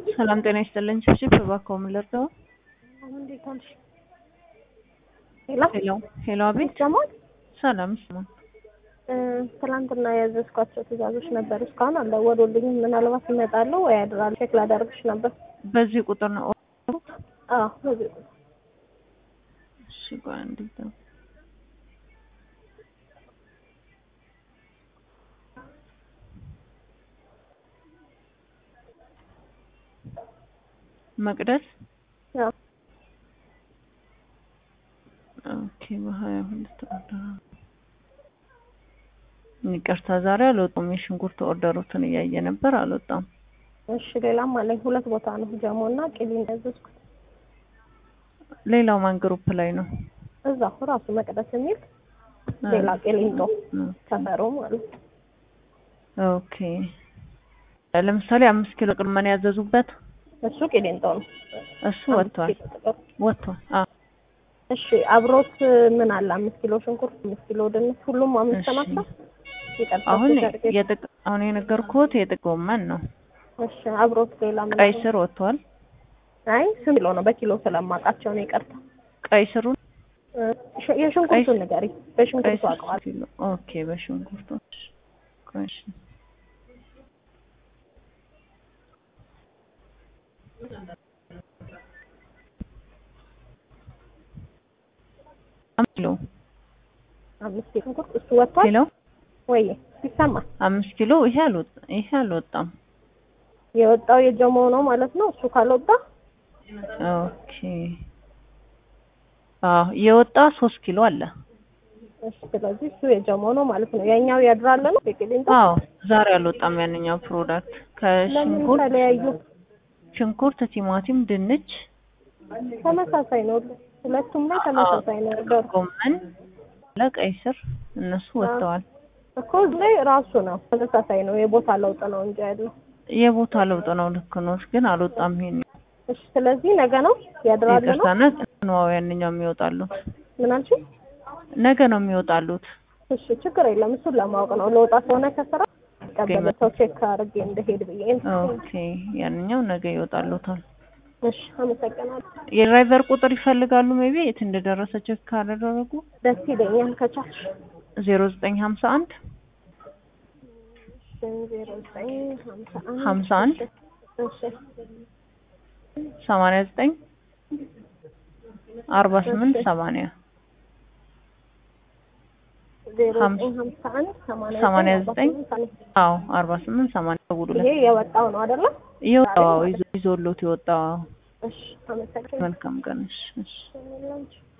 ሰላም ጤና ይስጥልኝ። ችብችብ እባክዎ ምን ልርዳዎ? እንዴት ዋልሽ? ሄሎ ሄሎ ሄሎ፣ አቤት። ይሰማል? ሰላም ይሰማል። እ ትናንትና ያዘዝኳቸው ትዕዛዞች ነበር፣ እስካሁን አልደወሉልኝም። ምናልባት ይመጣሉ ወይ ያድራሉ። ቼክ ላደርግሽ ነበር። በዚህ ቁጥር ነው ኦርደሩት? አዎ በዚህ ቁጥር። እሺ ቆይ አንዴ ጋ- መቅደስ አዎ ኦኬ፣ በሀያ ሁለት ኦርደር ይቅርታ፣ ዛሬ አልወጣም። የሽንኩርት ኦርደሩትን እያየ ነበር፣ አልወጣም። እሺ ሌላም አለኝ። ሁለት ቦታ ነው ጀሞ እና ቂሊን ያዘዝኩት። ሌላው ማን ግሩፕ ላይ ነው? እዛው ራሱ መቅደስ የሚል ሌላ ቂሊንጦ እ፣ ሰፈሩ ማለት ነው። ኦኬ። ለምሳሌ አምስት ኪሎ ቅድመን ያዘዙበት እሱ ቂሊንጦ ነው። እሱ ወጥቷል፣ አምስት ኪሎ ጥቅል። ወጥቷል። አዎ እሺ አብሮት ምን አለ? አምስት ኪሎ ሽንኩርት፣ አምስት ኪሎ ድንች፣ ሁሉም አምስት እሺ። ናቸው። ይቅርታ አሁን ሰርጌ- የጥቅ አሁን የነገርኩት የጥቅ ጎመን ነው። እሺ አብሮት ሌላ ምን ቀይ አለ? ስር ወጥቷል። አይ ስንት ኪሎ ነው? በኪሎ ስለማውቃቸው ነው። ይቅርታ ቀይ ስሩን እ፣ ሽ- የሽንኩርቱን ቀይ- ንገሪ። ቀይ በሽንኩርቱ ስር አውቀዋል። ኪሎ ኦኬ። በሽንኩርቱ ቆይ እሺ። አምስት ኪሎ አምስት ኪሎ ሽንኩርት እሱ ወጥቷል ኪሎ ወይ? ይሰማል። አምስት ኪሎ ይሄ አልወጣ ይሄ አልወጣም። የወጣው የጀሞ ነው ማለት ነው። እሱ ካልወጣ ኦኬ አዎ የወጣ ሶስት ኪሎ አለ። እሺ፣ ስለዚህ እሱ የጀሞ ነው ማለት ነው። ያኛው ያድራል ነው የቂሊንጦ። አዎ ዛሬ አልወጣም ያንኛው ፕሮዳክት ለምን ከሽንኩርት ተለያዩ? ሽንኩርት፣ ቲማቲም፣ ድንች፣ ተመሳሳይ ነው። ሁለቱም ላይ ተመሳሳይ ነው። ደር ጎመን ለቀይ ስር እነሱ ወጥተዋል። እኮ እዚህ ላይ ራሱ ነው ተመሳሳይ ነው። የቦታ ለውጥ ነው እንጂ ያለው። የቦታ ለውጥ ነው። ልክ ነው፣ ግን አልወጣም። ይሄን እሺ፣ ስለዚህ ነገ ነው ያድራል ነው። ይቅርታና ነው ያንኛው የሚወጣሉት ምን አልሽኝ? ነገ ነው የሚወጣሉት። እሺ፣ ችግር የለም። እሱን ለማወቅ ነው። ለውጣ ከሆነ ከስራ ቀበለ ሰው ቼክ አድርጌ እንደሄድ ብዬ ነው። ኦኬ ያንኛው ነገ ይወጣሉታል። እሺ፣ አመሰግናለሁ። የድራይቨር ቁጥር ይፈልጋሉ። ሜቢ የት እንደደረሰ ቼክ ካላደረጉ ደስ ይለኛል ከቻልሽ። ዜሮ ዘጠኝ ሀምሳ አንድ ዜሮ ዘጠኝ ሀምሳ አንድ ሀምሳ አንድ እሺ ሰማንያ ዘጠኝ አርባ ስምንት ሰማንያ ዜሮ ሀምሳ- ዘጠኝ ሀምሳ አንድ ሰማንያ ሰማንያ ዘጠኝ ዘጠኝ አርባ ስምንት ሰማንያ። አዎ አርባ ስምንት ሰማንያ ደውሉለት። ይሄ የወጣው ነው አይደለ? የወጣው ይዞ ይዞሎት የወጣው እሺ አመሰግናለሁ። መልካም ቀን። እሺ እሺ። ሰላም